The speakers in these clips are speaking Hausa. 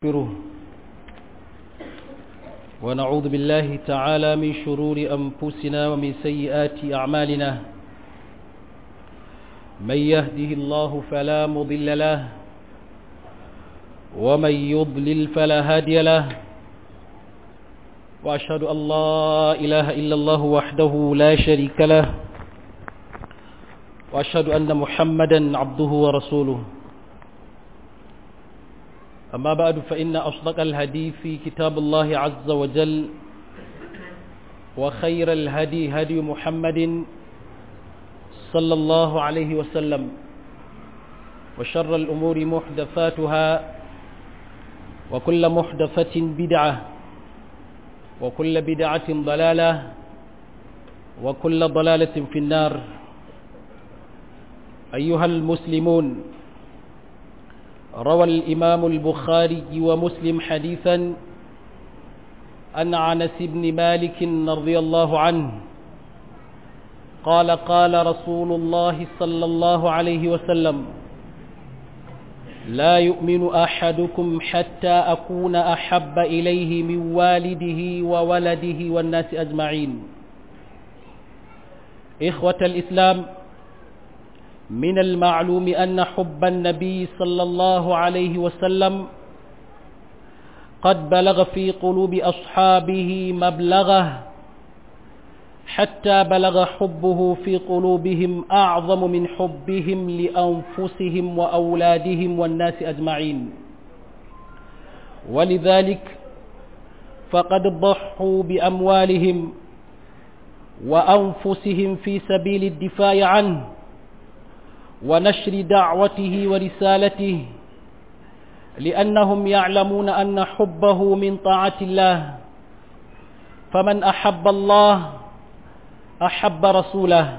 ونستغفره ونعوذ بالله تعالى من شرور أنفسنا ومن سيئات أعمالنا من يهده الله فلا مضل له ومن يضلل فلا هادي له وأشهد أن لا إله إلا الله وحده لا شريك له وأشهد أن محمدا عبده ورسوله أما بعد فإن أصدق الهدي في كتاب الله عز وجل وخير الهدي هدي محمد صلى الله عليه وسلم وشر الأمور محدثاتها وكل محدثة بدعة وكل بدعة ضلالة وكل ضلالة في النار أيها المسلمون روى الإمام البخاري ومسلم حديثا أن عنس بن مالك رضي الله عنه قال قال رسول الله صلى الله عليه وسلم لا يؤمن أحدكم حتى أكون أحب إليه من والده وولده والناس أجمعين إخوة الإسلام من المعلوم أن حب النبي صلى الله عليه وسلم قد بلغ في قلوب أصحابه مبلغه حتى بلغ حبه في قلوبهم أعظم من حبهم لأنفسهم وأولادهم والناس أجمعين ولذلك فقد ضحوا بأموالهم وأنفسهم في سبيل الدفاع عنه ونشر دعوته ورسالته لأنهم يعلمون أن حبه من طاعة الله فمن أحب الله أحب رسوله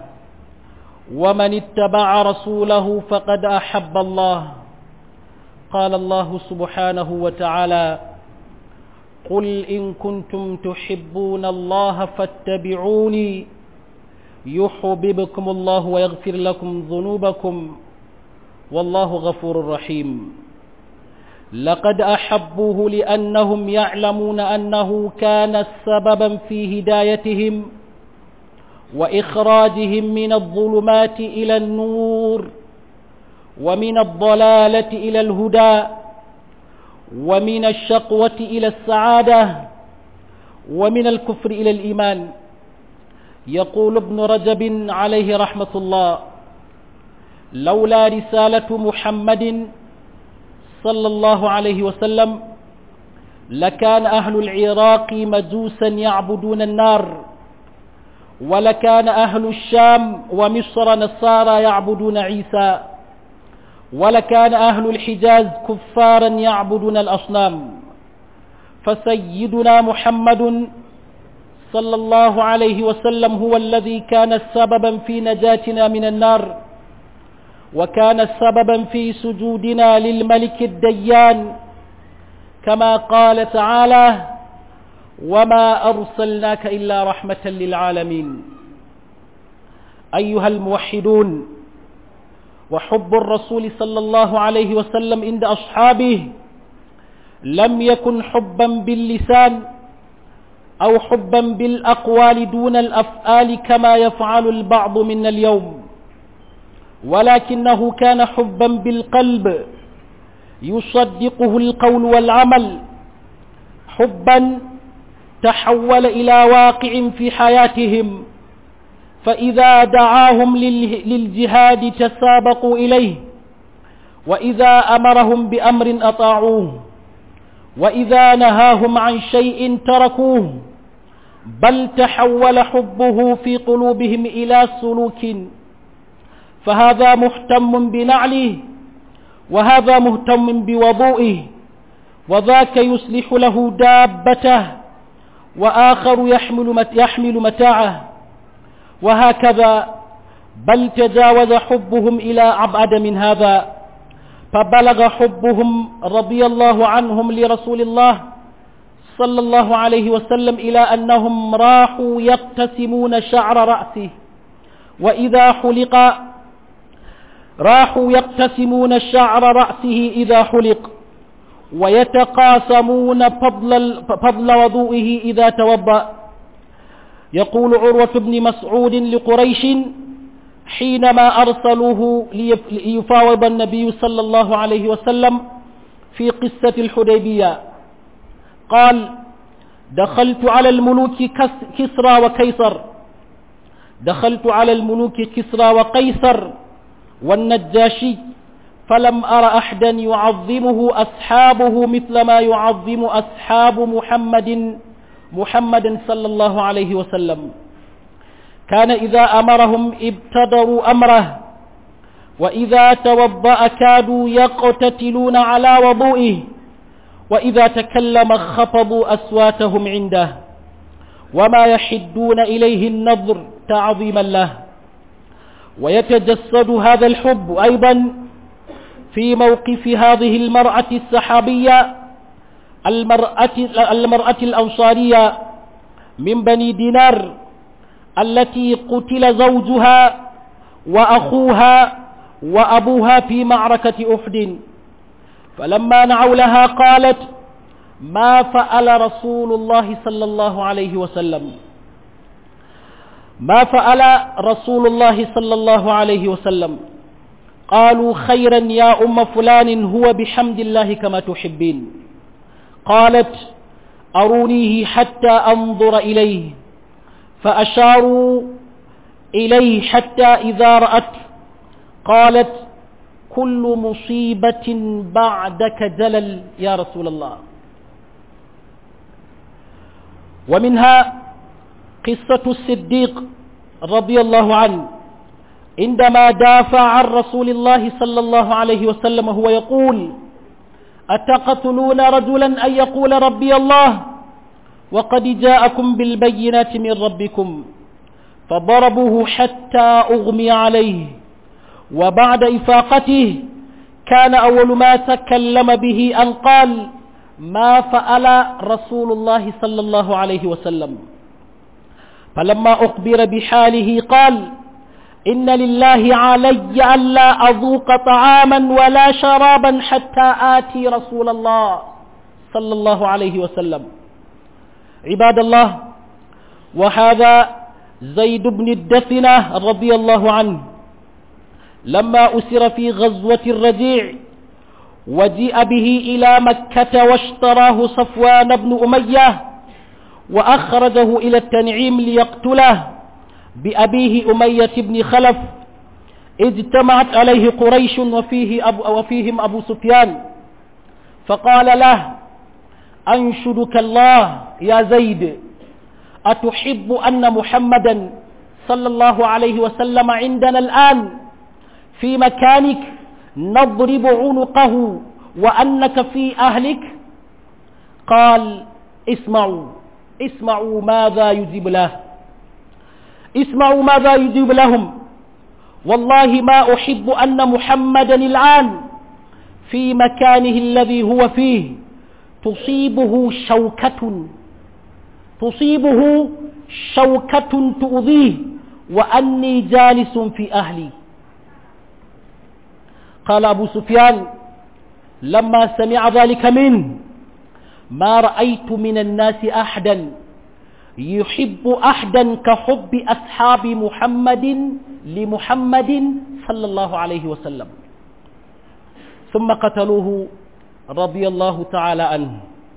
ومن اتبع رسوله فقد أحب الله قال الله سبحانه وتعالى قل إن كنتم تحبون الله فاتبعوني يحببكم الله ويغفر لكم ذنوبكم والله غفور رحيم لقد أحبوه لأنهم يعلمون أنه كان سببا في هدايتهم وإخراجهم من الظلمات إلى النور ومن الضلالة إلى الهدى ومن الشقوة إلى السعادة ومن الكفر إلى الإيمان يقول ابن رجب عليه رحمة الله لولا رسالة محمد صلى الله عليه وسلم لكان أهل العراق مجوسا يعبدون النار ولكان أهل الشام ومصر نصارى يعبدون عيسى ولكان أهل الحجاز كفارا يعبدون الأصنام فسيدنا محمد صلى الله عليه وسلم هو الذي كان سببا في نجاتنا من النار وكان سببا في سجودنا للملك الديان كما قال تعالى وما أرسلناك إلا رحمة للعالمين أيها الموحدون وحب الرسول صلى الله عليه وسلم عند أصحابه لم يكن حبا باللسان أو حبا بالأقوال دون الأفعال كما يفعل البعض منا اليوم ولكنه كان حبا بالقلب يصدقه القول والعمل حبا تحول إلى واقع في حياتهم فإذا دعاهم للجهاد تسابقوا إليه وإذا أمرهم بأمر أطاعوه وإذا نهاهم عن شيء تركوه بل تحول حبه في قلوبهم إلى سلوك فهذا مهتم بنعله وهذا مهتم بوضوئه وذاك يصلح له دابته وآخر يحمل, يحمل متاعه وهكذا بل تجاوز حبهم إلى أبعد من هذا فبلغ حبهم رضي الله عنهم لرسول الله صلى الله عليه وسلم إلى أنهم راحوا يقتسمون شعر رأسه وإذا حلق راحوا يقتسمون شعر رأسه إذا حلق ويتقاسمون فضل, فضل وضوئه إذا توضأ يقول عروة بن مسعود لقريش حينما أرسلوه ليفاوض النبي صلى الله عليه وسلم في قصة الحديبية قال دخلت على الملوك كسرى وكيسر دخلت على الملوك كسرى وقيصر والنجاشي فلم أر أحدا يعظمه أصحابه مثل ما يعظم أصحاب محمد محمد صلى الله عليه وسلم كان إذا أمرهم ابتدروا أمره وإذا توضأ كادوا يقتتلون على وضوئه وإذا تكلم خفضوا أصواتهم عنده وما يحدون إليه النظر تعظيما له ويتجسد هذا الحب أيضا في موقف هذه المرأة السحابية المرأة, المرأة الأنصارية من بني دينار التي قتل زوجها وأخوها وأبوها في معركة أحد فلما نعوا لها قالت ما فعل رسول الله صلى الله عليه وسلم ما فعل رسول الله صلى الله عليه وسلم قالوا خيرا يا أم فلان هو بحمد الله كما تحبين قالت أرونيه حتى أنظر إليه فأشاروا إليه حتى إذا رأت قالت كل مصيبة بعدك جلل يا رسول الله ومنها قصة الصديق رضي الله عنه عندما دافع عن رسول الله صلى الله عليه وسلم هو يقول أتقتلون رجلا أن يقول ربي الله وقد جاءكم بالبينات من ربكم فضربوه حتى أغمي عليه وبعد إفاقته كان أول ما تكلم به أن قال ما فعل رسول الله صلى الله عليه وسلم فلما أخبر بحاله قال إن لله علي ألا أذوق طعاما ولا شرابا حتى آتي رسول الله صلى الله عليه وسلم عباد الله وهذا زيد بن الدثنة رضي الله عنه لما أسر في غزوة الرجيع وجيء به إلى مكة واشتراه صفوان بن أمية وأخرجه إلى التنعيم ليقتله بأبيه أمية بن خلف اجتمعت عليه قريش وفيه أبو وفيهم أبو سفيان فقال له أنشدك الله يا زيد أتحب أن محمدا صلى الله عليه وسلم عندنا الآن في مكانك نضرب عنقه وأنك في أهلك قال اسمعوا اسمعوا ماذا يجيب له اسمعوا ماذا يجيب لهم والله ما أحب أن محمدا الآن في مكانه الذي هو فيه تصيبه شوكة تصيبه شوكة تؤذيه وأني جالس في أهلي قال أبو سفيان لما سمع ذلك منه ما رأيت من الناس أحدا يحب أحدا كحب أصحاب محمد لمحمد صلى الله عليه وسلم ثم قتلوه رضي الله تعالى عنه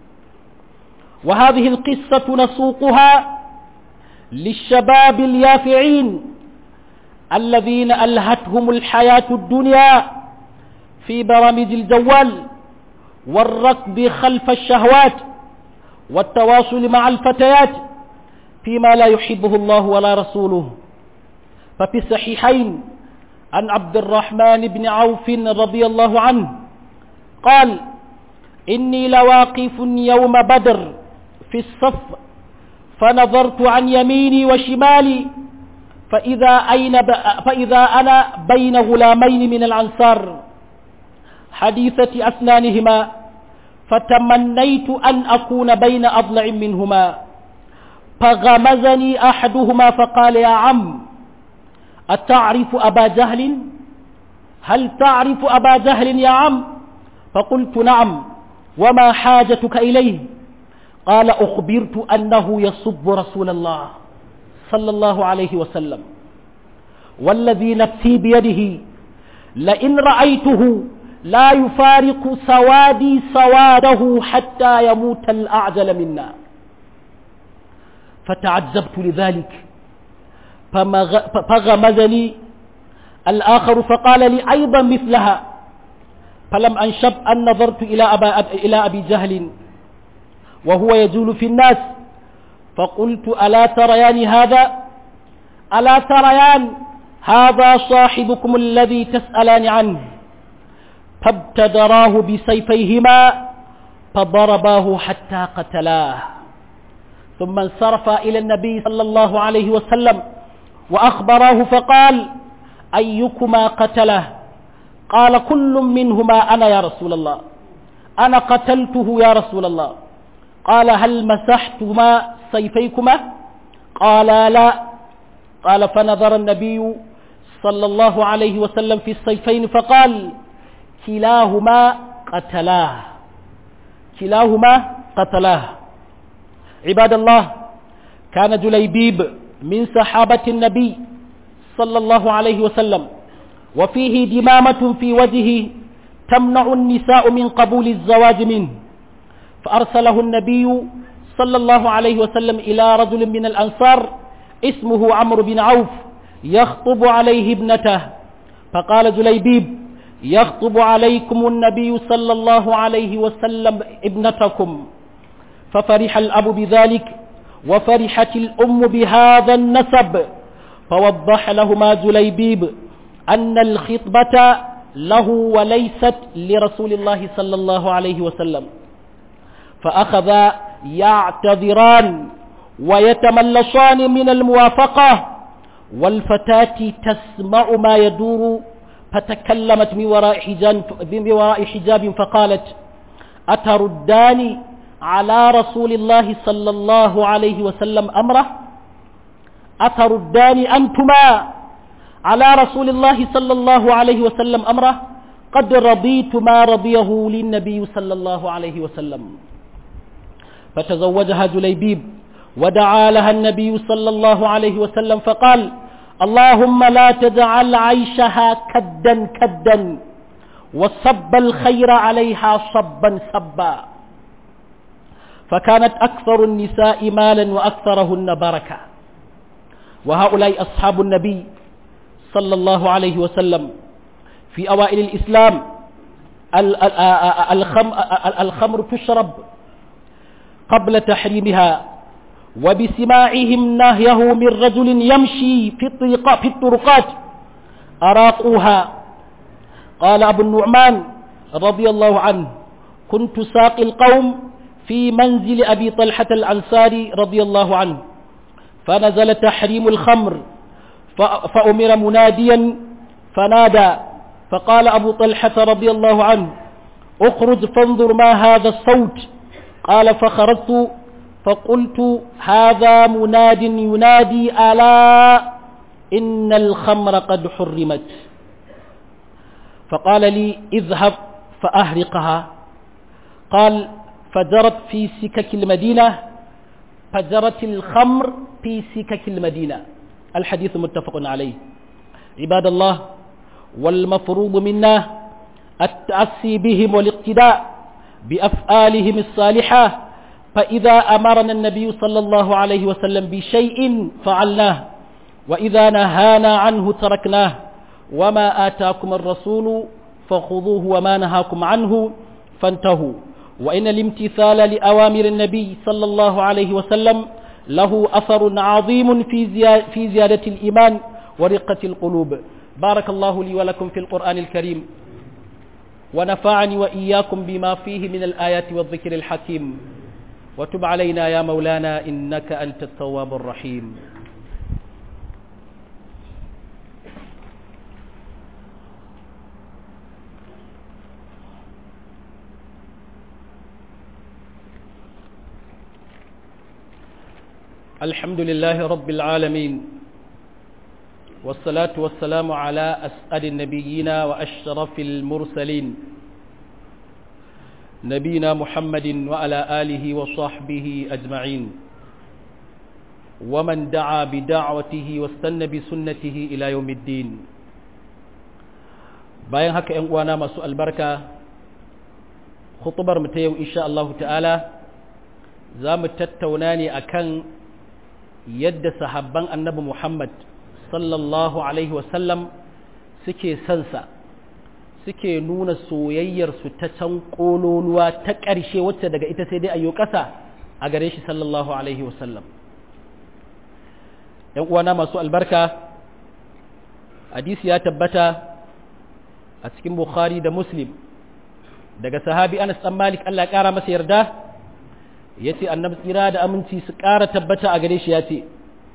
وهذه القصة نسوقها للشباب اليافعين الذين ألهتهم الحياة الدنيا في برامج الجوال والركض خلف الشهوات والتواصل مع الفتيات فيما لا يحبه الله ولا رسوله ففي الصحيحين عن عبد الرحمن بن عوف رضي الله عنه قال إني لواقف يوم بدر في الصف فنظرت عن يميني وشمالي فإذا, أين ب... فإذا أنا بين غلامين من الأنصار حديثة أسنانهما فتمنيت أن أكون بين أضلع منهما فغمزني أحدهما فقال يا عم أتعرف أبا جهل هل تعرف أبا جهل يا عم فقلت نعم وما حاجتك إليه قال أخبرت أنه يصب رسول الله صلى الله عليه وسلم والذي نفسي بيده لئن رأيته لا يفارق سوادي سواده حتى يموت الأعجل منا فتعجبت لذلك فغمزني الآخر فقال لي أيضا مثلها فلم أنشب أن نظرت إلى, أبا إلى أبي جهل وهو يجول في الناس فقلت ألا تريان هذا ألا تريان هذا صاحبكم الذي تسألان عنه فابتدراه بسيفيهما فضرباه حتى قتلاه ثم انصرف إلى النبي صلى الله عليه وسلم وأخبراه فقال أيكما قتله قال كل منهما أنا يا رسول الله أنا قتلته يا رسول الله قال هل مسحتما سيفيكما قال لا قال فنظر النبي صلى الله عليه وسلم في السيفين فقال كلاهما قتلاه كلاهما قتلاه عباد الله كان جليبيب من صحابة النبي صلى الله عليه وسلم وفيه دمامة في وجهه تمنع النساء من قبول الزواج منه فأرسله النبي صلى الله عليه وسلم إلى رجل من الأنصار اسمه عمرو بن عوف يخطب عليه ابنته فقال جليبيب يخطب عليكم النبي صلى الله عليه وسلم ابنتكم ففرح الأب بذلك وفرحت الأم بهذا النسب فوضح لهما جليبيب أن الخطبة له وليست لرسول الله صلى الله عليه وسلم فأخذا يعتذران ويتملصان من الموافقة والفتاة تسمع ما يدور فتكلمت من وراء حجاب, من وراء حجاب فقالت أتردان على رسول الله صلى الله عليه وسلم أمره أتردان أنتما على رسول الله صلى الله عليه وسلم أمره قد رضيت ما رضيه للنبي صلى الله عليه وسلم فتزوجها جليبيب ودعا لها النبي صلى الله عليه وسلم فقال اللهم لا تجعل عيشها كدا كدا وصب الخير عليها صبا صبا فكانت أكثر النساء مالا وأكثرهن بركة وهؤلاء أصحاب النبي صلى الله عليه وسلم في أوائل الإسلام الخمر تشرب قبل تحريمها وبسماعهم نهيه من رجل يمشي في, في الطرقات أراقوها قال أبو النعمان رضي الله عنه كنت ساقي القوم في منزل أبي طلحة الأنصاري رضي الله عنه فنزل تحريم الخمر فأمر مناديا فنادى فقال أبو طلحة رضي الله عنه اخرج فانظر ما هذا الصوت قال فخرجت فقلت هذا مناد ينادي ألا إن الخمر قد حرمت فقال لي اذهب فأهرقها قال فجرت في سكك المدينة فجرت الخمر في سكك المدينة الحديث متفق عليه عباد الله والمفروض منا التأسي بهم والاقتداء بأفعالهم الصالحة فإذا أمرنا النبي صلى الله عليه وسلم بشيء فعلناه وإذا نهانا عنه تركناه وما آتاكم الرسول فخذوه وما نهاكم عنه فانتهوا وإن الامتثال لأوامر النبي صلى الله عليه وسلم له أثر عظيم في في زيادة الإيمان ورقة القلوب بارك الله لي ولكم في القرآن الكريم ونفعني وإياكم بما فيه من الآيات والذكر الحكيم وتب علينا يا مولانا إنك أنت التواب الرحيم الحمد لله رب العالمين والصلاة والسلام على أسأل النبيين وأشرف المرسلين نبينا محمد وعلى آله وصحبه أجمعين ومن دعا بدعوته واستنى بسنته إلى يوم الدين bayan haka ‘yan uwana masu albarka khutubar mu ta yau insha Allah ta'ala za mu tattauna ne akan yadda sahabban annabi Muhammad sallallahu alaihi wasallam suke sansa suke nuna soyayyarsu ta can ƙololuwa ta ƙarshe wacce daga ita sai dai a yi ƙasa a gare shi sallallahu alaihi wasallam ‘yan uwana masu albarka hadisi ya tabbata a cikin bukhari da muslim daga sahabi anas ɗan malik allah ƙara masa yarda ya ce annabi tsira da aminci su ƙara tabbata a gare shi ya ce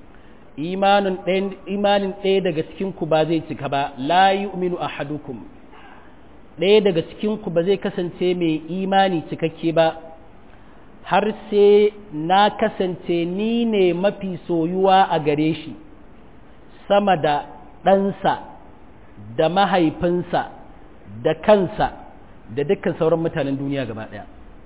imanin ɗaya daga cikinku ba zai cika ba la yu'minu ahadukum ɗaya daga cikinku ba zai kasance mai imani cikakke ba har sai na kasance ni ne mafi soyuwa a gare shi sama da ɗansa da mahaifinsa da kansa da dukkan sauran mutanen duniya gaba ɗaya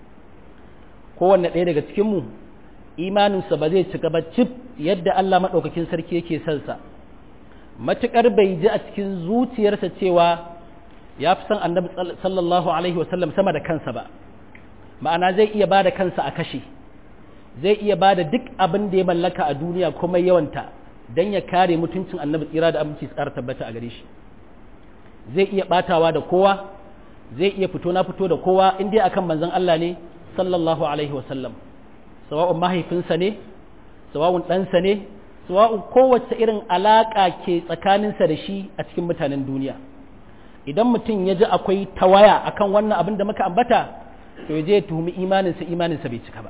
kowanne ɗaya daga cikinmu imaninsa ba zai cika ba cif yadda Allah maɗaukakin sarki yake sansa matuƙar bai ji a cikin zuciyarsa cewa ya fi son annabi sallallahu alaihi wasallam sama da kansa ba ma'ana zai iya ba da kansa a kashe zai iya ba da duk abin da ya mallaka a duniya kuma yawanta don ya kare mutuncin annabi tsira da aminci tsara tabbata a gare shi zai iya batawa da kowa zai iya fito na fito da kowa in dai akan manzon Allah ne sallallahu alaihi wasallam sawa'un mahaifinsa ne sawa'un ɗansa ne sawa'un kowace irin alaƙa ke tsakaninsa da shi a cikin mutanen duniya idan mutum ya ji akwai tawaya akan wannan abin da muka ambata to ya je ya tuhumi imaninsa imaninsa bai cika ba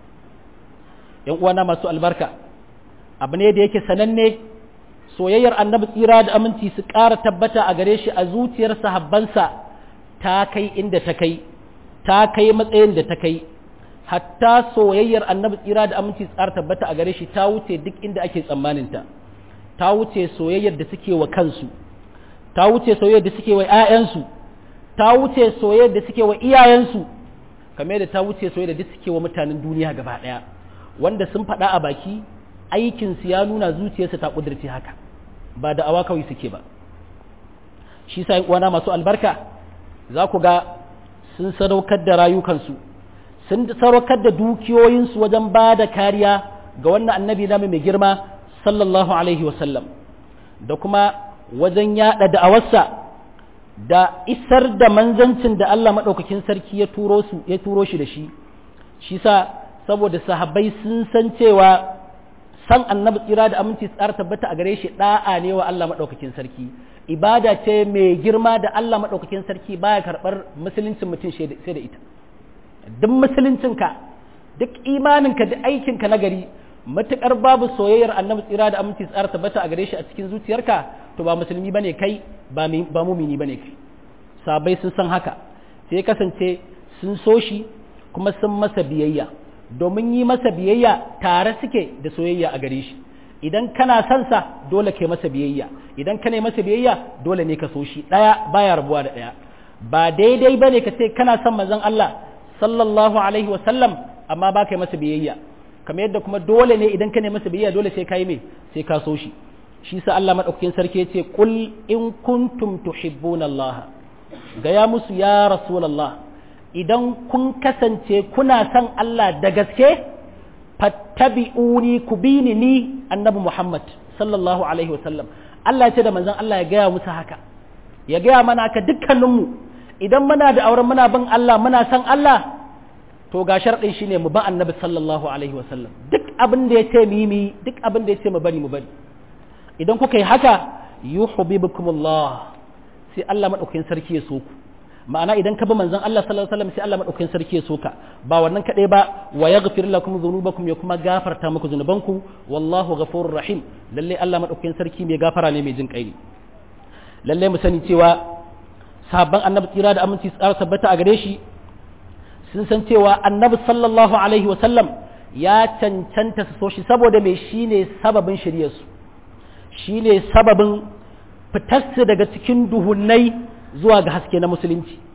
yan uwana masu albarka abu ne da yake sananne soyayyar annabi tsira da aminci su ƙara tabbata a gare shi a zuciyar sahabbansa ta kai inda ta kai ta kai matsayin da ta kai hatta soyayyar annabi tsira da aminci tsara tabbata a gare shi ta wuce duk inda ake tsammaninta ta wuce soyayyar da suke wa kansu ta wuce soyayyar da suke wa 'ya'yansu ta wuce soyayyar da suke wa iyayensu kamar da ta wuce soyayyar da suke wa mutanen duniya gaba ɗaya wanda sun faɗa a baki aikinsu ya nuna zuciyarsu ta ƙudurci haka ba da awa kawai suke ba shi sa uwana masu albarka za ku ga sun sadaukar da rayukansu sun sadaukar da dukiyoyinsu wajen ba da kariya ga wannan annabi namu mai girma sallallahu alaihi wasallam da kuma wajen yaɗa da'awarsa da isar da manzancin da Allah maɗaukakin sarki ya turo su ya turo shi da shi shi sa saboda sahabbai sun san cewa san annabi tsira da aminci tsara tabbata a gare shi da'a ne wa Allah maɗaukakin sarki ibada ce mai girma da Allah maɗaukakin sarki baya karɓar musuluncin mutum sai da ita duk musuluncinka duk imaninka da aikinka na gari matuƙar babu soyayyar annabi tsira da aminci tsara tabbata a gare shi a cikin zuciyarka to ba musulmi bane kai ba ba mumini bane kai sabai sun san haka sai kasance sun so shi kuma sun masa biyayya domin yi masa biyayya tare suke da soyayya a gare shi idan kana son sa dole kai masa biyayya idan kana masa biyayya dole ne ka so shi daya baya rabuwa da daya ba daidai bane ka ce kana son manzon Allah sallallahu alaihi wa sallam amma ba kai masa biyayya kamar yadda kuma dole ne idan ka ne masa biyayya dole sai ka yi me sai ka so shi shi sa Allah madaukakin sarki ya ce qul in kuntum tuhibbuna Allah gaya musu ya rasulullah idan kun kasance kuna son Allah da gaske fattabi'uni ku bi ni ni annabi Muhammad sallallahu alaihi wasallam Allah ya ce da manzon Allah ya gaya musu haka ya gaya mana haka dukkaninmu idan muna da auren muna bin Allah muna son Allah to ga sharɗin shine mu ba annabi sallallahu alaihi wasallam duk abin da ya ce mu yi duk abin da ya ce mu bari mu bari idan kuka yi haka yuhibbukumullah sai Allah madaukakin sarki ya so ku ma'ana idan ka bi manzon Allah sallallahu alaihi wasallam sai Allah madaukakin sarki ya soka ba wannan kadai ba wa yaghfir lakum dhunubakum ya kuma gafarta muku zunubanku wallahu ghafurur rahim lalle Allah madaukakin sarki mai gafara ne mai jin kai lalle mu sani cewa sahabban annabi tsira da aminci tsara tabbata a gare shi sun san cewa annabi sallallahu alaihi wasallam ya cancanta su so shi saboda mai shine sababin shiryarsu shine sababin fitarsu daga cikin duhunnai zuwa ga haske na musulunci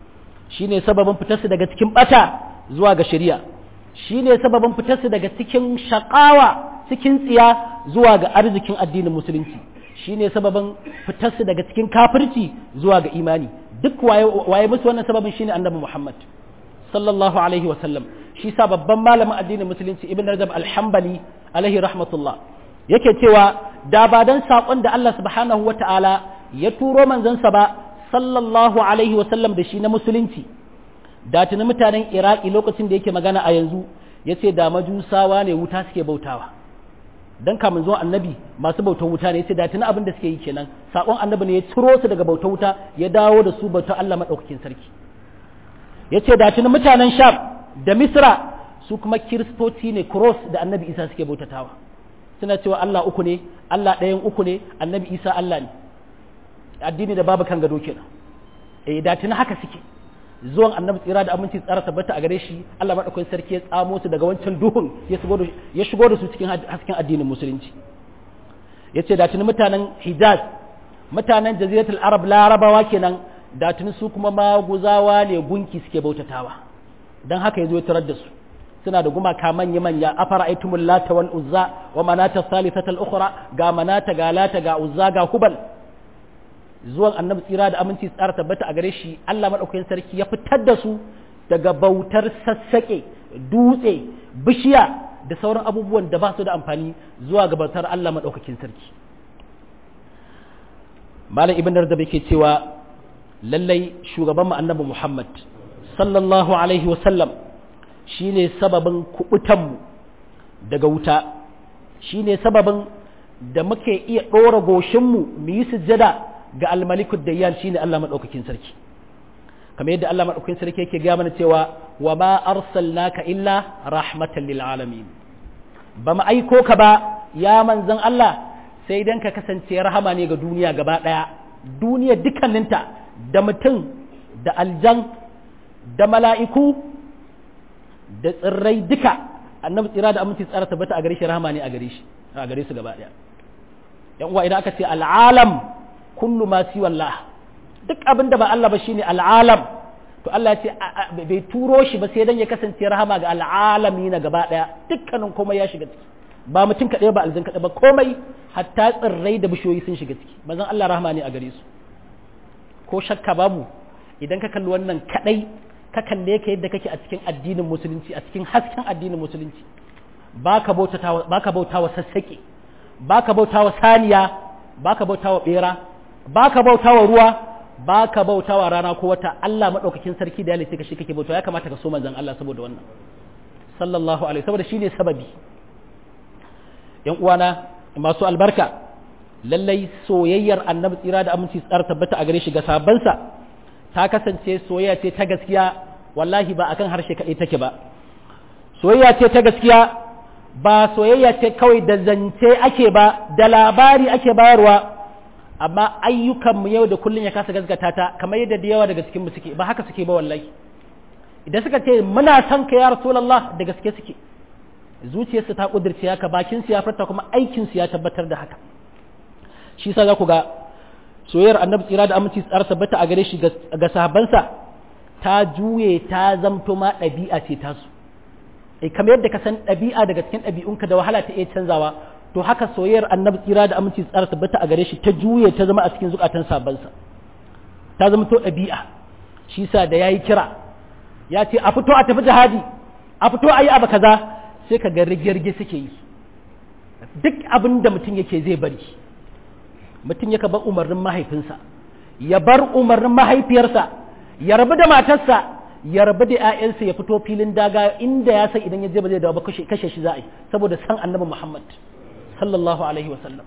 shine sababin fitarsu daga cikin bata zuwa ga shari'a shine sababin fitarsu daga cikin shakawa cikin tsiya zuwa ga arzikin addinin musulunci shine sababin fitarsu daga cikin kafirci zuwa ga imani duk waye waye musu wannan sababin shine annabi Muhammad sallallahu alaihi wa sallam shi sa babban malamin addinin musulunci ibn rajab al-hanbali alaihi rahmatullah yake cewa da ba dan sakon da Allah subhanahu wa ta'ala ya turo manzansa ba sallallahu alaihi wa sallam da shi na musulunci da tuni mutanen iraki lokacin da yake magana a yanzu yace da majusawa ne wuta suke bautawa dan kamun zuwa annabi masu bautar wuta ne yace da tuni abin da suke yi kenan sakon annabi ne ya ciro su daga bautar wuta ya dawo da su bautar Allah madaukakin sarki yace da tuni mutanen sham da misra su kuma kiristoci ne cross da annabi isa suke bautatawa suna cewa Allah uku ne Allah ɗayan uku ne annabi isa Allah ne addini da babu kan gado kenan eh da tuni haka suke zuwan annabi tsira da aminci tsara tabbata a gare shi Allah madaukakin sarki ya tsamo su daga wancan duhun ya shigo da ya shigo da su cikin hasken addinin musulunci yace da tuni mutanen Hijaz mutanen jaziratul arab larabawa kenan da tuni su kuma maguzawa ne gunki suke bautatawa dan haka yazo ya tarar da su suna da gumaka manya manya afara aitumul lata wal uzza wa manata thalithatal ukhra ga manata ga lata ga uzza ga hubal zuwan annabi tsira da aminci tsara tabbata a gare shi Allah madaukakin sarki ya fitar da su daga bautar sassaƙe dutse bishiya da sauran abubuwan da ba su da amfani zuwa ga bautar Allah madaukakin sarki malam ibn da yake cewa lallai shugaban mu annabi Muhammad sallallahu alaihi wa sallam shine sababin kubutan mu daga wuta shine sababin da muke iya ɗora goshinmu mu yi sujjada ga almalikud dayyan shine Allah madaukakin sarki kamar yadda Allah madaukakin sarki yake ga mana cewa wa ma arsalnaka illa rahmatan lil alamin ba mu aiko ka ba ya manzon Allah sai dan ka kasance rahama ne ga duniya gaba daya duniya dukkaninta da mutum da aljan da mala'iku da tsirrai duka annabi tsira da aminci tsara tabbata a gare shi rahama ne a gare shi a gare su gaba daya yan uwa idan aka ce al'alam kullu ma si wallah duk abin da ba Allah ba shine al'alam to Allah ya ce bai turo shi ba sai dan ya kasance rahama ga al'alami na gaba daya dukkanin komai ya shiga ciki ba mutum kaɗai ba aljin kaɗai ba komai hatta tsirrai da bishiyoyi sun shiga ciki manzon Allah rahama ne a gare su ko shakka babu idan ka kalli wannan kaɗai ka kalle ka yadda kake a cikin addinin musulunci a cikin hasken addinin musulunci baka bautawa baka bautawa sassaƙe baka bautawa saniya baka bautawa bera baka bautawa ruwa baka bautawa rana ko wata Allah madaukakin sarki da ya ka shi kake bautawa ya kamata ka so manzon Allah saboda wannan sallallahu alaihi saboda shine sababi yan uwana masu albarka lallai soyayyar annabi tsira da aminci tsara tabbata a gare shi ga sabansa ta kasance soyayya ce ta gaskiya wallahi ba akan harshe kaɗai take ba soyayya ce ta gaskiya ba soyayya ce kawai da zance ake ba da labari ake bayarwa amma ayyukanmu yau da kullum ya kasa gaskata ta kamar yadda da yawa daga cikin mu suke ba haka suke ba wallahi idan suka ce muna son ka ya rasulullah da gaske suke zuciyarsu ta kudirce haka bakin su ya furta kuma aikin su ya tabbatar da haka shi sa za ku ga soyayyar annabi tsira da aminci tsara tabbata a gare shi ga sahabbansa ta juye ta zamto ma ɗabi'a ce tasu e kamar yadda ka san ɗabi'a daga cikin ɗabi'unka da wahala ta iya canzawa to haka soyayyar annabi tsira da aminci tsara tabbata a gare shi ta juye ta zama a cikin zukatan sahabbansa ta zama to ɗabi'a shi sa da yayi kira ya ce a fito a tafi jihadi a fito a yi abu kaza sai ka ga rigirgi suke yi duk abin da mutum yake zai bari mutum yaka bar umarnin mahaifinsa ya bar umarnin mahaifiyarsa ya rabu da matarsa ya rabu da 'ya'yansa ya fito filin daga inda ya san idan ya je ba zai dawo ba kashe shi za a yi saboda san annabi Muhammad sallallahu alaihi wasallam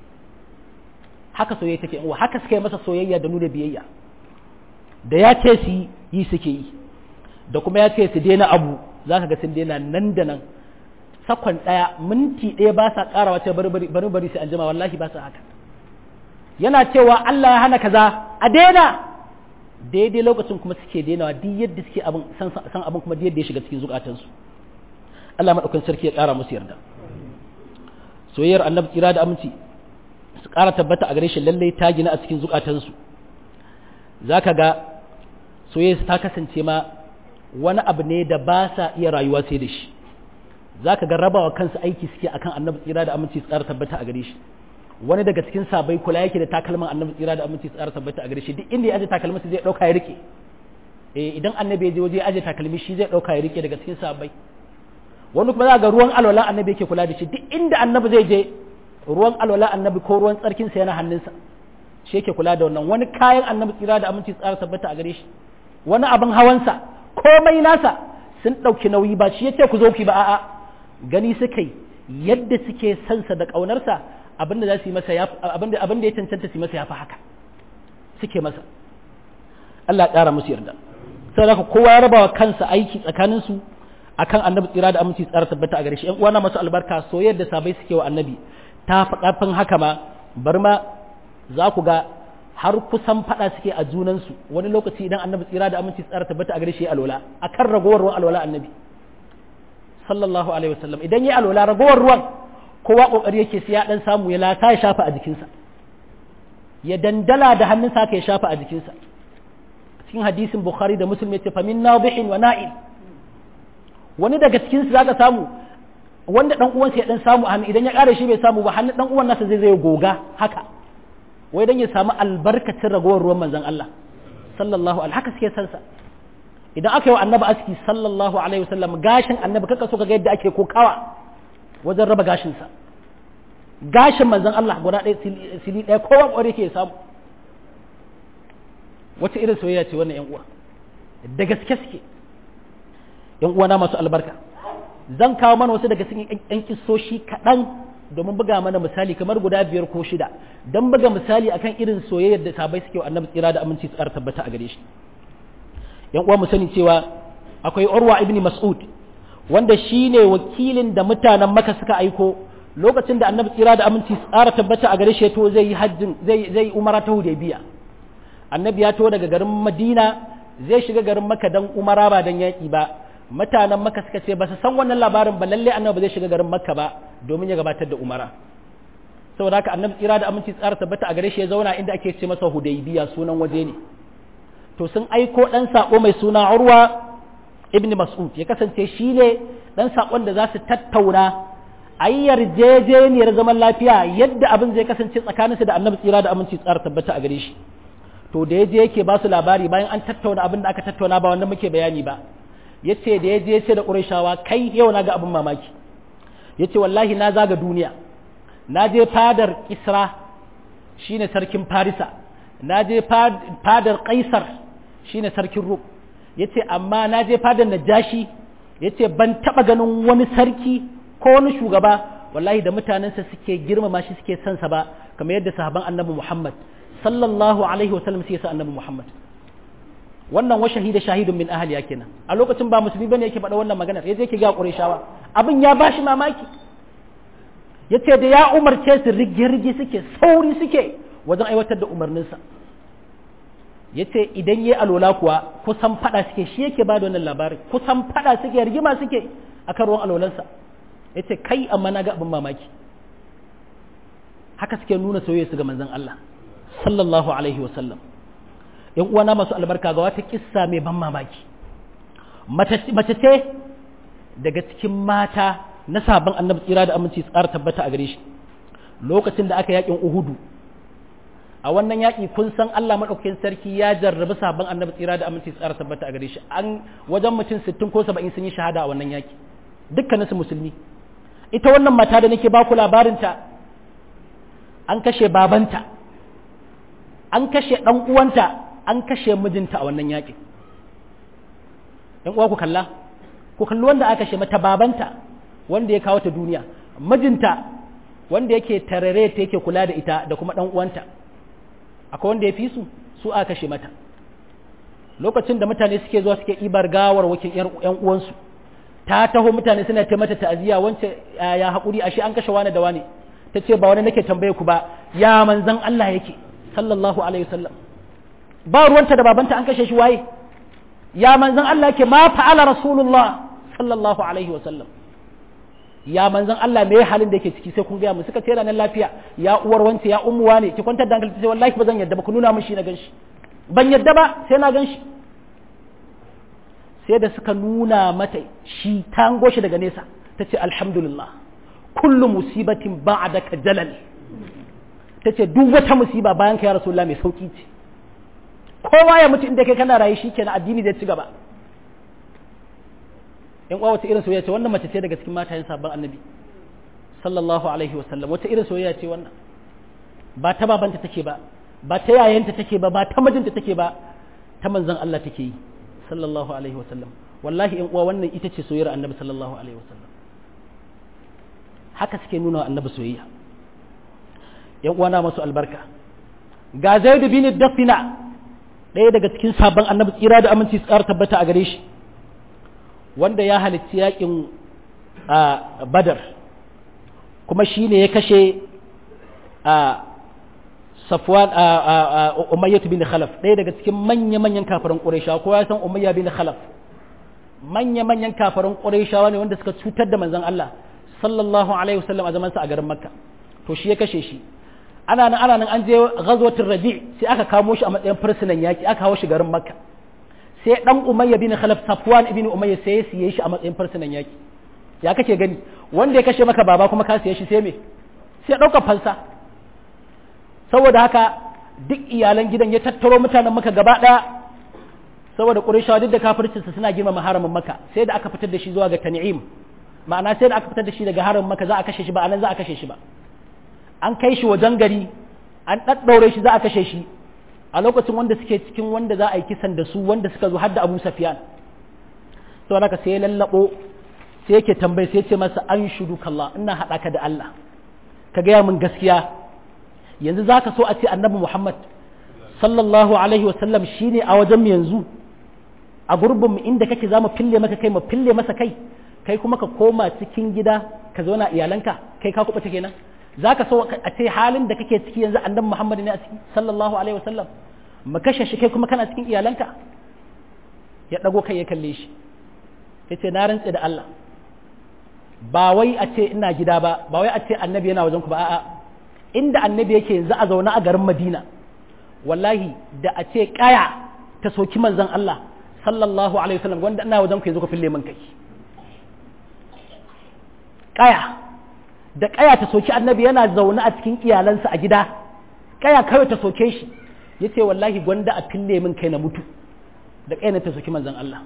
haka soyayya take wa haka suka yi masa soyayya da nuna biyayya da ya ce su yi suke yi da kuma ya ce su daina abu za ka ga sun daina nan da nan sakon ɗaya minti ɗaya ba sa ƙarawa ce bari bari sai an jima wallahi ba sa haka yana cewa Allah ya hana kaza a daina daidai lokacin kuma suke dainawa duk yadda suke abin san abin kuma yadda ya shiga cikin zukatansu Allah madaukakin sarki ya ƙara musu yarda soyayyar annabi kira da aminci su ƙara tabbata a gare shi lallai ta gina a cikin zukatansu zaka ga soyayya ta kasance ma wani abu ne da ba sa iya rayuwa sai da shi za ka ga rabawa kansu aiki suke akan annabi tsira da aminci tsara tabbata a gare shi wani daga cikin sabai kula yake da takalman annabi tsira da aminci tsara tabbata a gare shi duk inda ya aje takalmin zai dauka ya rike eh idan annabi ya je waje ya aje takalmi shi zai dauka ya rike daga cikin sabai wani kuma za ga ruwan alwala annabi yake kula da shi duk inda annabi zai je ruwan alwala annabi ko ruwan tsarkin sa yana hannunsa shi yake kula da wannan wani kayan annabi tsira da aminci tsara tabbata a gare shi wani abin hawansa komai nasa sun ɗauki nauyi ba shi yace ku zo ki ba a'a gani suka yi yadda suke sansa da ƙaunarsa abinda za su yi masa abinda abinda ya cancanta su yi masa yafi haka suke masa Allah ya ƙara musu yarda sai haka kowa ya rabawa kansa aiki tsakanin su akan annabi tsira da aminci tsara tabbata a gare shi ƴan uwana masu albarka soyayyar da sabai suke wa annabi ta fi ƙarfin haka ma bar ma za ku ga har kusan faɗa suke a junansu wani lokaci idan annabi tsira da aminci tsara tabbata a gare shi alwala akan ragowar ruwan alwala annabi sallallahu alaihi wasallam idan ya alwala ragowar ruwan kowa kokari yake sai ya dan samu ya lata ya shafa a jikinsa ya dandala da hannunsa ka ya shafa a jikinsa cikin hadisin bukhari da muslim yace fa min nadihin wa na'il wani daga cikin su zaka samu wanda dan uwansa ya dan samu a hannu idan ya kare shi bai samu ba hannun dan uwan nasa zai zai goga haka wai dan ya samu albarkacin ragowar ruwan manzon Allah sallallahu alaihi haka suke san sa idan aka yi wa annabi aski sallallahu alaihi wasallam gashin annabi kaka so kaga yadda ake kokawa wajen raba gashin sa gashin manzon Allah guda ɗaya sili ɗaya kowa ƙware ke samu wata irin soyayya ce wannan yan uwa da gaske suke yan uwa na masu albarka zan kawo mana wasu daga cikin yan kisoshi kaɗan domin buga mana misali kamar guda biyar ko shida don buga misali akan irin soyayyar da sabai suke wa annabi tsira da aminci tsara tabbata a gare shi yan uwa mu sani cewa akwai urwa ibn mas'ud wanda shine wakilin da mutanen maka suka aiko lokacin da annabi tsira da aminci tsara tabbata a gare shi to zai yi hajjin zai zai umara ta hudaybiya annabi ya to daga garin madina zai shiga garin maka dan umara ba dan yaki ba mutanen maka suka ce ba su san wannan labarin ba lalle annabi ba zai shiga garin makka ba domin ya gabatar da umara saboda haka annabi tsira da aminci tsara tabbata a gare shi ya zauna inda ake ce masa hudaybiya sunan waje ne to sun aiko dan sako mai suna urwa ibn mas'ud ya kasance shi ne dan sakon da za su tattauna ayi yarjejeniyar zaman lafiya yadda abin zai kasance tsakaninsu da annabi tsira da aminci tsara tabbata a gare shi to da yaje yake ba su labari bayan an tattauna abin da aka tattauna ba wanda muke bayani ba yace da yaje yace da qurayshawa kai yau na ga abin mamaki yace wallahi na zaga duniya na je fadar kisra shine sarkin farisa na je fadar kaisar shine sarkin rum yace amma na je fadar najashi yace ban taba ganin wani sarki ko wani shugaba wallahi da mutanensa suke girmama shi suke son sa ba kamar yadda sahaban annabi Muhammad sallallahu alaihi wasallam sai sa annabi Muhammad wannan wa shahida shahidun min ahli ya kenan a lokacin ba musulmi bane yake faɗa wannan maganar yaje yake ga Qurayshawa abin ya bashi mamaki yace da ya umarce su rige-rige suke sauri suke wajen aiwatar da umarninsa yace idan yayi alola kuwa kusan fada suke shi yake ba da wannan labarin kusan fada suke rigima suke akan ruwan alolansa yace kai amma na ga abin mamaki haka suke nuna soyayya su ga manzon Allah sallallahu alaihi wasallam yan uwana masu albarka ga wata kissa mai ban mamaki mace ce daga cikin mata na sabon annabi tsira da aminci tsara tabbata a gare shi lokacin da aka yakin uhudu a wannan yaƙi kun san Allah maɗaukakin sarki ya jarrabi sabon annabi tsira da aminci tsara tabbata a gare shi an wajen mutum sittin ko saba'in sun yi shahada a wannan yaƙi dukkaninsu musulmi ita wannan mata da nake baku labarinta an kashe babanta an kashe ɗan uwanta an kashe mijinta a wannan yaƙin ‘yan uwa ku kalla ku kalli wanda aka kashe mata babanta wanda ya kawo ta duniya mijinta wanda yake tarare ta yake kula da ita da kuma ɗan uwanta akwai wanda ya fi su su aka kashe mata lokacin da mutane suke zuwa suke ibar gawar wakin ‘yan uwansu ta taho mutane suna ta mata ta'aziyya wance ya haƙuri ashe an kashe wani da wani ta ce ba wani nake tambaye ku ba ya manzan Allah yake sallallahu alaihi wasallam ba ruwanta da babanta an kashe shi waye ya manzan Allah yake ma fa'ala rasulullah sallallahu alaihi wasallam ya manzan Allah me halin da yake ciki sai kun gaya mu suka ce ranar lafiya ya uwar wance ya ummuwa ne ki kwantar da hankali ta ce wallahi ba zan yadda ba ku nuna min shi na ganshi ban yadda ba sai na ganshi sai da suka nuna mata shi ta shi daga nesa ta ce alhamdulillah kullu musibatin ba'daka jalal ta ce duk wata musiba bayan ka ya rasulullah mai sauki ce kowa ya mutu inda kai kana rayu shikenan addini zai ci gaba in uwa wata irin soyayya ce wannan mace ce daga cikin matayen sabon annabi sallallahu alaihi wasallam wata irin soyayya ce wannan ba ta babanta take ba ba ta yayanta take ba ba ta mijinta take ba ta manzon Allah take yi sallallahu alaihi wasallam wallahi in uwa wannan ita ce soyayyar annabi sallallahu alaihi wasallam haka suke nuna wa annabi soyayya yan uwa na masu albarka ga zaid bin dafina ɗaya daga cikin sabon annabi tsira da aminci tsara tabbata a gare shi wanda ya halitti yakin badar kuma shi ne ya kashe safwan umayyatu bin khalaf ɗaya daga cikin manya-manyan kafarin ƙurayshawa ko ya san umayya bin khalaf manya-manyan kafarin ƙurayshawa ne wanda suka cutar da manzon Allah sallallahu alaihi wasallam a zamansa a garin makka to shi ya kashe shi ana nan ana nan an je ghazwatul raji sai aka kamo shi a matsayin fursunan yaki aka hawo shi garin makka sai dan umayya bin khalaf safwan ibn umayya sai ya siye shi a matsayin fursunan yaki ya kake gani wanda ya kashe maka baba kuma ka siye shi sai me sai ɗaukar fansa saboda haka duk iyalan gidan ya tattaro mutanen maka gaba ɗaya saboda ƙurishawa duk da kafircinsa suna girmama haramin maka sai da aka fitar da shi zuwa ga tan'im ma'ana sai da aka fitar da shi daga haramin maka za a kashe shi ba anan za a kashe shi ba an kai shi wajen gari an ɗaɗɗaure shi za a kashe shi a lokacin wanda suke cikin wanda za a yi kisan da su wanda suka zo har da abu safiyan saboda haka sai ya lallaɓo sai yake tambayi sai ce masa an shudu kalla ina haɗa ka da Allah ka gaya min gaskiya yanzu za ka so a ce annabi Muhammad sallallahu alaihi wasallam shi ne a wajen yanzu a gurbin mu inda kake za mu fille maka kai mu fille masa kai kai kuma ka koma cikin gida ka zauna iyalanka kai ka kuɓa kenan za ka so a ce halin da kake ciki yanzu annabi Muhammad ne a ciki sallallahu alaihi wasallam mu kashe shi kai kuma kana cikin iyalanka ya ɗago kai ya kalle shi ya ce na rantse da Allah ba wai a ce ina gida ba ba wai a ce annabi yana wajen ku ba a'a inda annabi yake yanzu a zaune a garin Madina wallahi da a ce kaya ta soki manzon Allah sallallahu alaihi wasallam wanda ina wajen ku yanzu ku fille min kai kaya da kaya ta soki annabi yana zaune a cikin iyalansa a gida kaya kawai ta soke shi yace wallahi gwanda a fille min kai na mutu da kaya ta soki manzon Allah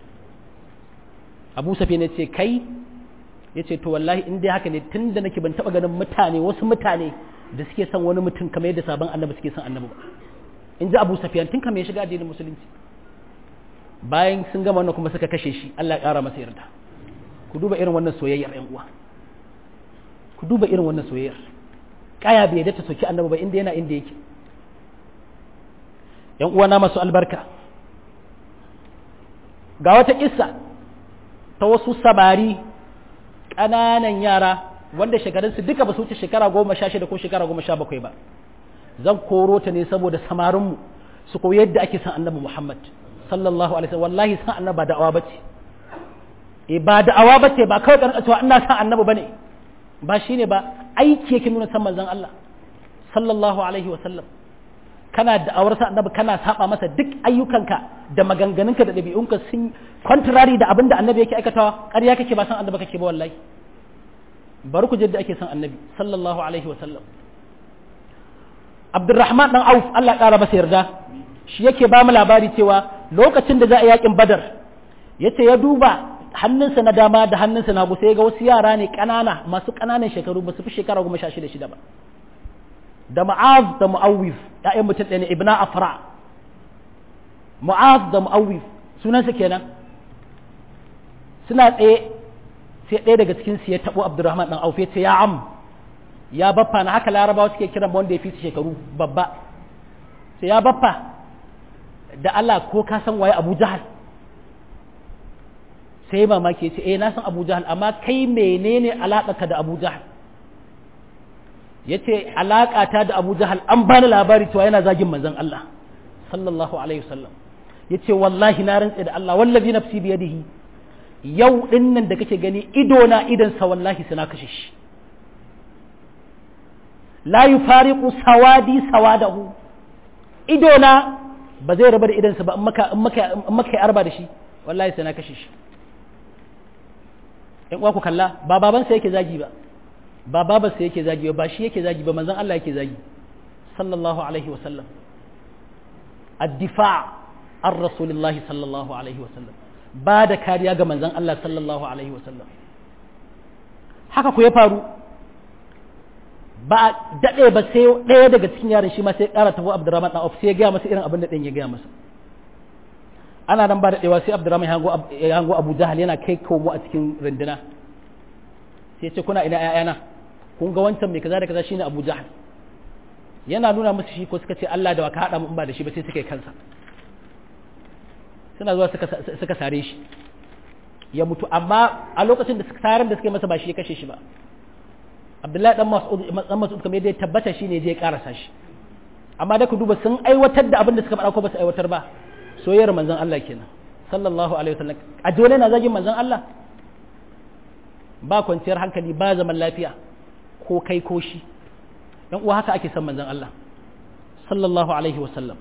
Abu Safi ne ce kai ya ce to wallahi in dai haka ne tun da nake ban taɓa ganin mutane wasu mutane da suke son wani mutum kamar yadda sabon annabi suke son annabi ba in ji abu safiyan tun kamar ya shiga addinin musulunci bayan sun gama wannan kuma suka kashe shi Allah ya ƙara masa yarda ku duba irin wannan soyayyar ƴan uwa ku duba irin wannan soyayyar kaya bai yadda ta soki annabi ba inda yana inda yake ƴan uwa na masu albarka ga wata kissa ta wasu sabari ƙananan yara wanda shekarunsu duka ba su wuce shekara goma sha shida ko shekara goma sha bakwai ba zan koro ta ne saboda samarinmu su koyi yadda ake san annabi muhammad sallallahu alaihi wasallam wallahi san annabi ba da'awa bace e ba da'awa bace ba kawai karɓa cewa ina san annabi bane ba shine ba aiki yake nuna san manzon Allah sallallahu alaihi wasallam kana da'awar sa annabi kana saba masa duk ayyukanka da maganganunka da ɗabi'unka sun contrary da abin da annabi yake aikatawa ƙarya kake ba san annabi kake ba wallahi bari ku da ake san annabi sallallahu alaihi wa sallam Abdurrahman dan Auf Allah ƙara masa yarda shi yake ba mu labari cewa lokacin da za a yakin Badar yace ya duba hannunsa na dama da hannunsa na hagu sai ga wasu yara ne ƙanana masu ƙananan shekaru ba su fi shekara goma sha shida shida ba da Mu'az da Mu'awwif ‘ya'yan mutum ɗaya ne ibna afra Mu'az da Mu'awwif sunansa kenan suna tsaye sai ɗaya daga cikin su ya taɓo Abdurrahman ɗan Auf ya ce ya am ya baffa na haka larabawa suke kiran wanda ya fi su shekaru babba sai ya baffa da Allah ko ka san waye Abu Jahal sai mamaki ya ce eh na san Abu Jahal amma kai menene alaƙa da Abu Jahal ya ce alaƙata da abu jahal an bani labari cewa yana zagin manzon Allah sallallahu alaihi wasallam ya ce wallahi na rantse da Allah wallazi nafsi biyadihi yau din nan da kake gani ido na idansa wallahi suna kashe shi la yufariqu sawadi sawadahu ido na ba zai raba da idansa ba in maka in maka in maka arba da shi wallahi sai na kashe shi in uwa ku kalla ba babansa yake zagi ba ba babarsa yake zagi ba ba shi yake zagi ba manzon Allah yake zagi sallallahu alaihi wa sallam ad-difa' an rasulillahi sallallahu alaihi wa sallam ba da kariya ga manzon Allah sallallahu alaihi wa sallam haka ku ya faru ba a daɗe ba sai ɗaya daga cikin yaran shi ma sai ƙara tafi Abdurrahman ɗan sai ya gaya masa irin abin da ɗan ya gaya masa ana nan ba da ɗewa sai Abdurrahman ya hango Abu Jahal yana kai komo a cikin runduna sai ce kuna ina ƴaƴana kun ga wancan mai kaza da kaza shine Abu Jahal yana nuna musu shi ko suka ce Allah da waka haɗa mu in ba da shi ba sai suka yi kansa suna zuwa suka sare shi ya mutu amma a lokacin da saran da suka yi masa ba shi ya kashe shi ba abdullahi dan mas'ud dan mas'ud kamar yadda ya tabbata shine je ya karasa shi amma da ku duba sun aiwatar da abin da suka faɗa ko ba su aiwatar ba soyayyar manzon Allah kenan sallallahu alaihi wasallam a dole na zagin manzon Allah ba kwanciyar hankali ba zaman lafiya ko kai ko shi dan uwa haka ake son manzon Allah sallallahu alaihi wasallam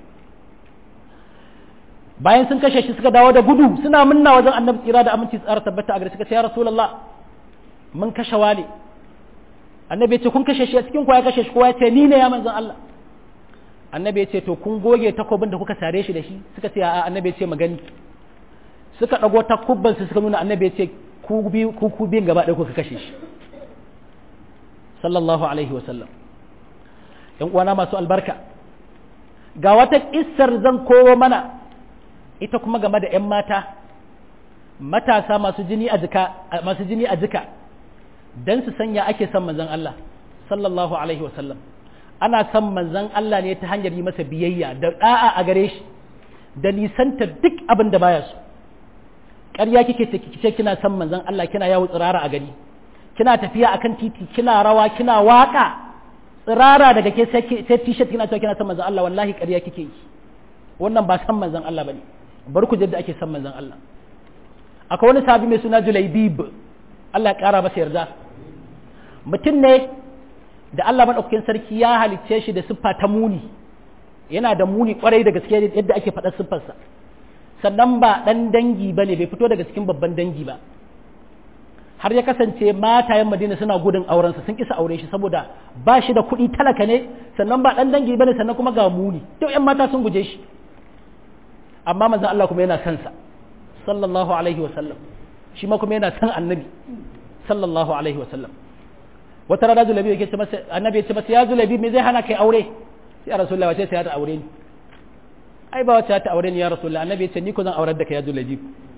bayan sun kashe shi suka dawo da gudu suna munna wajen annabi tsira da aminci tsara tabbata a gare suka ce ya rasulullah mun kashe wale annabi ya ce kun kashe shi a cikin ya kashe shi kowa ya ce ni ne ya manzon Allah annabi ya ce to kun goge takobin da kuka sare shi da shi suka ce a annabi ya ce magani suka dago takubban su suka nuna annabi ya ce ku bi ku ku biyan gaba ɗaya kuka kashe shi sallallahu alaihi wa sallam yan uwana masu albarka ga wata kissar zan kowo mana ita kuma game da 'yan mata matasa masu jini a jika masu jini a jika dan su sanya ake son manzon Allah sallallahu alaihi wasallam ana son manzon Allah ne ta hanyar yi masa biyayya da da'a a gare shi da nisanta duk abin da baya so ƙarya kike ce kike kina son manzon Allah kina yawo tsirara a gari kina tafiya akan titi kina rawa kina waka tsirara daga ke sai t-shirt kina cewa kina son manzon Allah wallahi ƙarya kike yi wannan ba san manzon Allah bane bar ku jadda ake son manzon Allah akwai wani sahabi mai suna Julaibib Allah ya ƙara masa yarda mutum ne da Allah maɗaukakin sarki ya halicce shi da siffa ta muni yana da muni kwarai da gaske yadda ake faɗa siffarsa sannan ba ɗan dangi ba ne bai fito daga cikin babban dangi ba har ya kasance matayen madina suna gudun aurensa sun kisa aure shi saboda ba shi da kuɗi talaka ne sannan ba ɗan dangi ba ne sannan kuma ga muni duk 'yan mata sun guje shi amma manzon Allah kuma yana son sa sallallahu alaihi wa sallam shi ma kuma yana son annabi sallallahu alaihi wa sallam wata rana zulabi yake ce masa annabi ya ce masa ya zulabi me zai hana kai aure sai rasulullahi wace sai ya ta aure ni ai ba wace ta aure ni ya rasulullahi annabi ya ce ni ko zan aurar da kai ya zulabi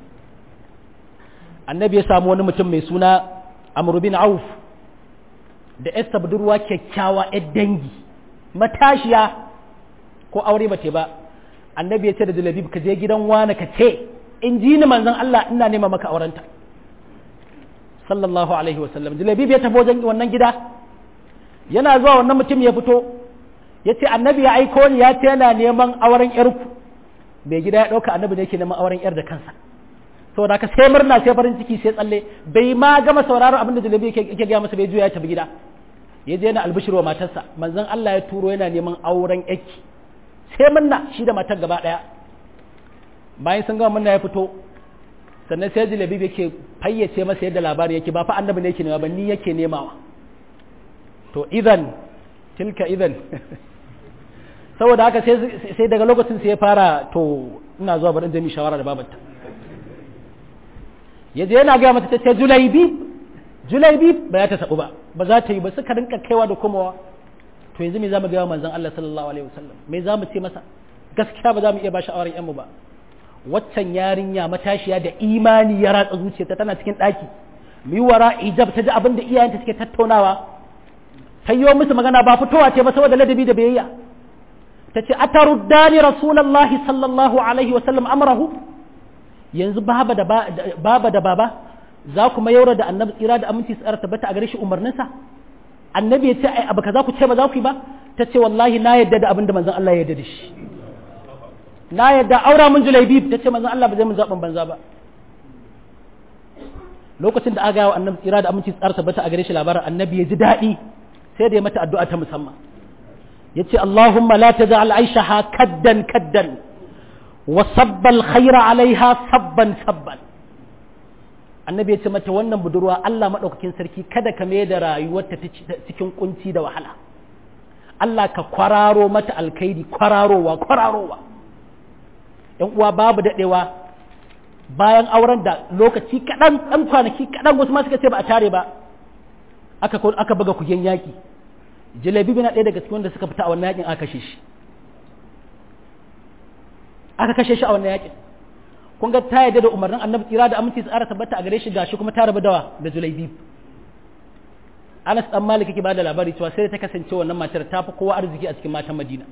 annabi ya samu wani mutum mai suna amr bin auf da esta budurwa kyakkyawa yar dangi matashiya ko aure ba ba annabi ya ce da zulabi ka je gidan wani ka ce in ji ni manzon Allah ina nema maka aurenta sallallahu alaihi wasallam jilabib ya tafi wajen wannan gida yana zuwa wannan mutum ya fito ya ce annabi ya aiko ni ya ce yana neman auren yarku mai gida ya ɗauka annabi ne yake neman auren yar da kansa saboda haka sai murna sai farin ciki sai tsalle bai ma gama sauraron abin da jalabi yake gaya masa bai juya ya tafi gida ya je yana albishir wa matarsa manzon Allah ya turo yana neman auren yarki sai murna shi da matar gaba ɗaya bayan sun gama murna ya fito sannan sai jilabi yake fayyace masa yadda labari yake ba fa annabi ne yake nema ba ni yake nemawa to idan tilka idan saboda haka sai daga lokacin sai ya fara to ina zuwa barin jami shawara da babanta ya je yana gaya mata ta ce julaibi julaibi ba ya ta sabu ba ba za ta yi ba suka rinka kaiwa da komawa to yanzu me za mu gaya manzon Allah sallallahu alaihi wasallam me za mu ce masa gaskiya ba za mu iya ba shi auren yan mu ba waccan yarinya matashiya da imani ya ratsa zuciyarta tana cikin ɗaki mu yi wara ijab ta ji abin da iyayenta suke tattaunawa ta yi musu magana ba fitowa ce ba saboda ladabi da biyayya ta ce a taruddani rasulallahi sallallahu alaihi wasallam amrahu yanzu baba da baba da baba za ku mayaura da annabi tsira da aminci tsara tabbata a gare shi umarninsa annabi ya ce ai abu kaza ku ce ba za ku yi ba ta ce wallahi na yadda da abin da manzon Allah ya yarda da shi na yadda aura mun julaibi ta ce manzon Allah ba zai mun zaɓin banza ba lokacin da aka gawa annabi tsira da aminci tsara tabbata a gare shi labarin annabi ya ji daɗi sai da ya mata addu'a ta musamman ya ce Allahumma la taj'al aishaha kaddan kaddan wa sabbal khaira alaiha sabban sabban annabi ya ce mata wannan budurwa Allah maɗaukakin sarki kada ka mai da rayuwarta cikin kunci da wahala Allah ka kwararo mata alkaidi kwararowa kwararowa ‘yan uwa babu daɗewa bayan auren da lokaci kaɗan ɗan kwanaki kaɗan wasu ma suka ce ba a tare ba aka aka buga kugen yaƙi jalabi na ɗaya daga cikin wanda suka fita a wannan yaƙin aka kashe shi aka kashe shi a wannan yaƙin kun ga ta yadda da umarnin annabi tsira da aminci tsara tabbata a gare shi gashi kuma ta rabu dawa da julaibi Anas dan Malik yake bada labari cewa sai ta kasance wannan matar ta fi kowa arziki a cikin matan Madina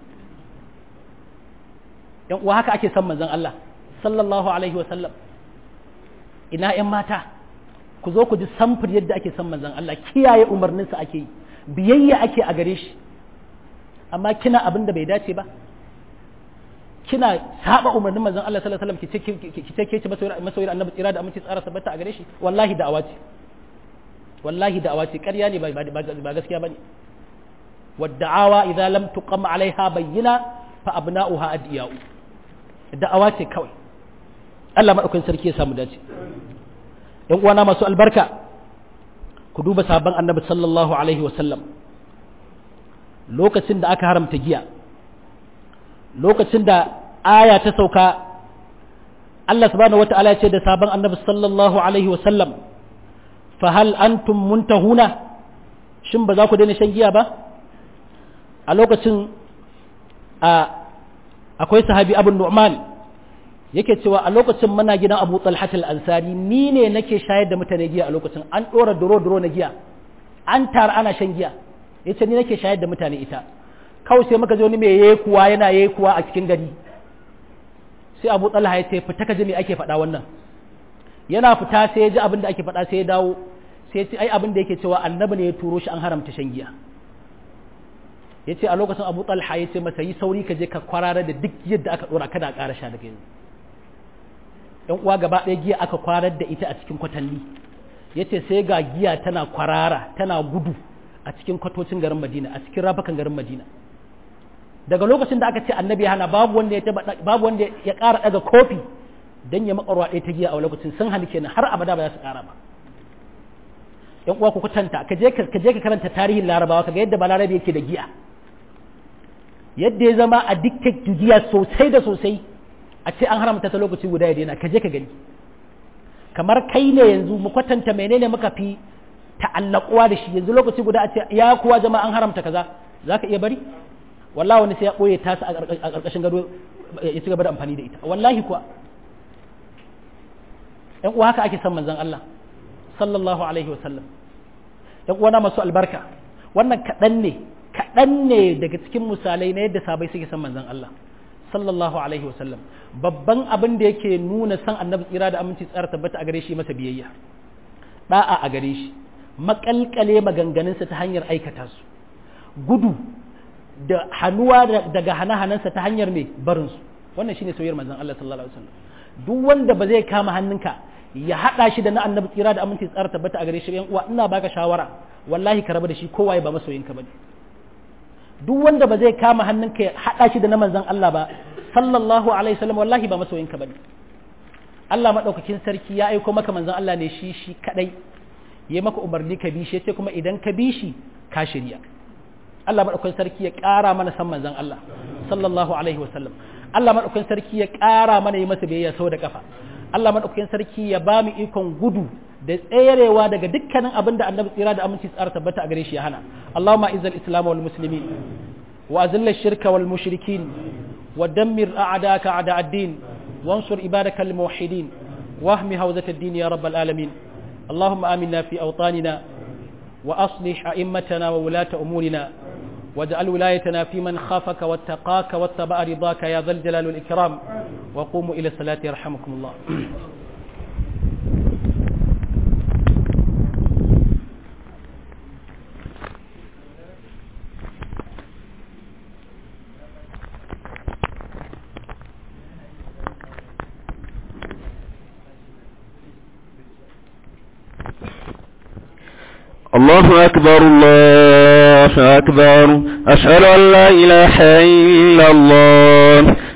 yan uwa haka ake son manzon Allah sallallahu alaihi wa sallam ina yan mata ku zo ku ji samfur yadda ake son manzon Allah kiyaye umarninsa ake yi biyayya ake a gare shi amma kina abin da bai dace ba kina saba umarnin manzon Allah sallallahu alaihi wasallam ki ce ke ce masoyar annabi tsira da aminci tsara tabbata a gare shi wallahi da'awa ce wallahi da'awa ce ƙarya ne ba gaskiya bane wadda'awa idza lam tuqam alaiha bayyina fa abna'uha adiyau da'awa ce kawai Allah madaukakin sarki ya samu dace yan uwana masu albarka ku duba sabon annabi sallallahu alaihi wasallam lokacin da aka haramta giya lokacin da aya ta sauka Allah subhanahu wata'ala ya ce da sabon annabi sallallahu alaihi wasallam fa hal antum muntahuna shin ba za ku daina shan giya ba a lokacin a akwai sahabi abu nu'man yake cewa a lokacin muna gidan abu talhat al-ansari ni ne nake shayar da mutane giya a lokacin an ɗora duro-duro na giya an tara ana shan giya yace ni nake shayar da mutane ita kawai sai muka je wani mai yayi kuwa yana yayi kuwa a cikin gari sai abu talha ya ce fita ka ji me ake faɗa wannan yana fita sai ya ji abin da ake faɗa sai ya dawo sai ya ce ai abin da yake cewa annabi ne ya turo shi an haramta shan giya ya ce a lokacin abu talha ya ce masa yi sauri ka je ka kwarara da duk yadda aka ɗora kada a ƙara sha daga yanzu yan uwa gaba ɗaya giya aka kwarar da ita a cikin kwatanni ya ce sai ga giya tana kwarara tana gudu a cikin kwatocin garin madina a cikin rafakan garin madina daga lokacin da aka ce annabi hana babu wanda ya babu wanda ya ƙara daga kofi dan ya makarwa ɗaya ta giya a lokacin sun hali kenan har abada ba za su ƙara ba yan uwa ku kwatanta ka je ka je ka karanta tarihin larabawa kaga yadda balarabe yake da giya yadda ya zama addicted to giya sosai da sosai a ce an haramta ta lokaci guda ya daina ka je ka gani kamar kai ne yanzu mu kwatanta menene muka fi ta'allakuwa da shi yanzu lokaci guda a ce ya kuwa jama'a an haramta kaza za ka iya bari wallahi wani sai ya ɓoye tasa a ƙarƙashin gado ya ci gaba da amfani da ita wallahi kuwa ‘yan uwa haka ake son manzon Allah sallallahu alaihi wasallam ‘yan uwana masu albarka wannan kaɗan ne kaɗan ne daga cikin misalai na yadda sabai suke son manzon Allah sallallahu alaihi wasallam babban abin da yake nuna san annabi tsira da aminci tsara tabbata a gare shi masa biyayya da'a a gare shi makalkale maganganunsa ta hanyar aikata su gudu da hannuwa daga hana-hanansa ta hanyar mai barinsu wannan shine soyayyar manzon Allah sallallahu alaihi wasallam duk wanda ba zai kama hannunka ya hada shi da na annabi tsira da aminci tsara tabbata a gare shi yan uwa ina baka shawara wallahi ka rabu da shi kowa ba masoyinka bane duk wanda ba zai kama hannunka ya hada shi da na manzon Allah ba sallallahu alaihi wasallam wallahi ba masoyinka bane Allah madaukakin sarki ya aiko maka manzon Allah ne shi shi kadai ya maka umarni ka bi shi yace kuma idan ka bi shi ka shirya Allah madaukakin sarki ya ƙara mana san manzon Allah sallallahu alaihi wasallam Allah madaukakin sarki ya ƙara mana yi masa biyayya sau da kafa Allah madaukakin sarki ya ba mu ikon gudu da tserewa daga dukkanin abin da annabi tsira da aminci tsara tabbata a gare shi ya hana Allahumma izzal islam wal muslimin wa azilla shirka wal mushrikin wa dammir a'daka a'da ad-din wansur ibadaka al muwahhidin wahmi hawzat ad-din ya rabbal alamin اللهم آمنا في أوطاننا وأصلح أئمتنا وولاة أمورنا واجعل ولايتنا في من خافك واتقاك واتبع رضاك يا ذا الجلال والإكرام وقوموا إلى الصلاة يرحمكم الله الله أكبر الله أكبر أشهد أن لا إله إلا الله